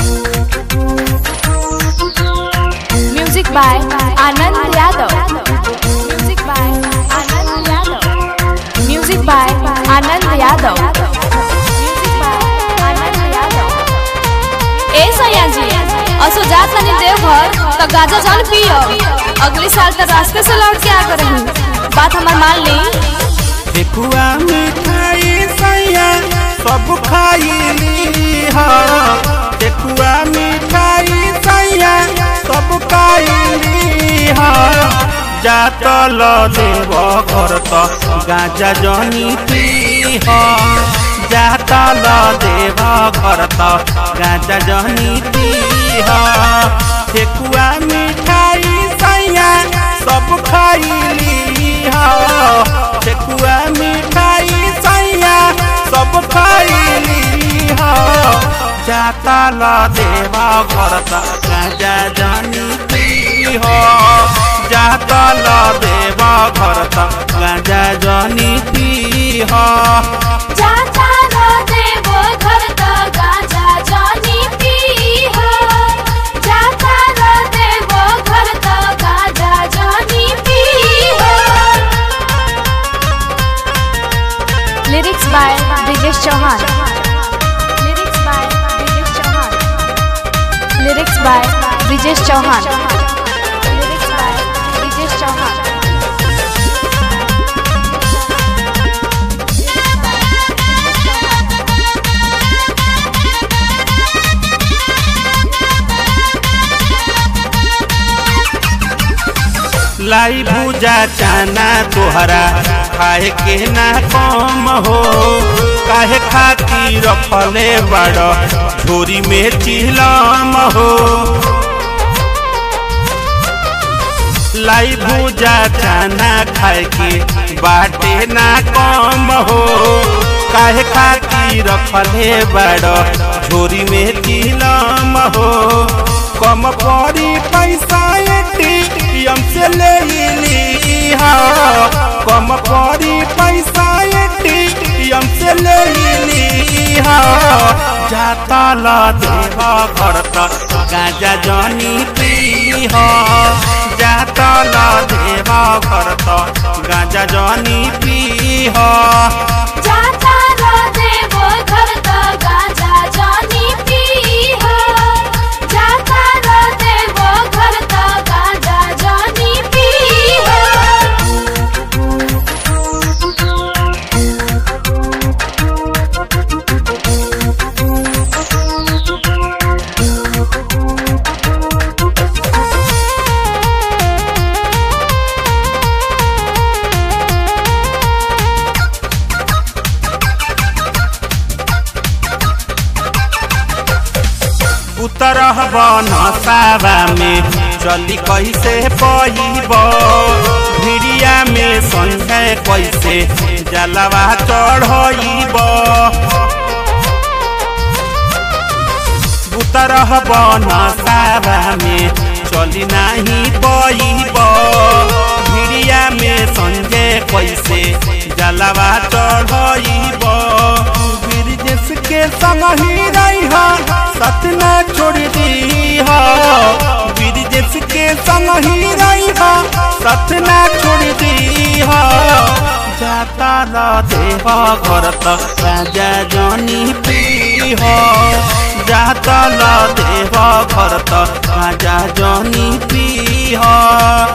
Music by Anand Yadav. Music by Anand Yadav. Music by Anand Yadav. Music by Anand Yadav. ए सैया जी असो जात तनी देवघर त गाजा जल पियो अगले साल त रास्ते से लौट के आ करही बात हमार मान ली ठेकुआ मिठाई सैया सब खाइली ह ठेकुआ मिठाई सैया सब खाइली ह जातल देव घर त गाजा जनी पीह जातल देव घर त गाजा जनी पीह ठेकुआ मिठाई सैया सब खाइली ह ठेकुआ मिठाई सैया सब खाइली ह जाता ल देवा घर त गाजा जानी पीह जाता ल देवा घर त गाजा जानी पीह जाता रो देवो घर त गाजा जानी पीह जाता रो देवो घर त गाजा जानी पीह lyrics by Brijesh Chauhan lyrics by Brijesh Chauhan lyrics by Brijesh Chauhan lyrics by Brijesh Chauhan लाई भूजा चाना तोहरा खाए के ना कम हो काहे खाती रखले बड़ झोरी में चिलम हो लाई भूजा चाना खाए के बाटे ना कम हो काहे खाती रखले बड़ झोरी में चिलम हो कम पड़ी पैसा एटीएम से ले ली हा कम पड़ी पैसा एटीएम से ले ली हा जाता ला देवा घर त गाजा जनी पी हा जाता ला देवा घर त गाजा जनी पी हा जाता रो देवो घर त गाजा जानी पीह जाता रो देवो घर त गाजा जानी पीह उतरह बन सावा में चली कैसे पईब भिड़िया में संगे कैसे जलवा चढ़ब उतरह बन सावा में चली नाही पईब भिड़िया में संगे कैसे जलवा चढ़ब ब्रिजेश के संग ही रही सतना छोड़ दी ब्रिजेश के संग ही रही सतना छोड़ दी जाता ल देव घर त राजा जनी पीह जाता ल देव घर त राजा जनी पीह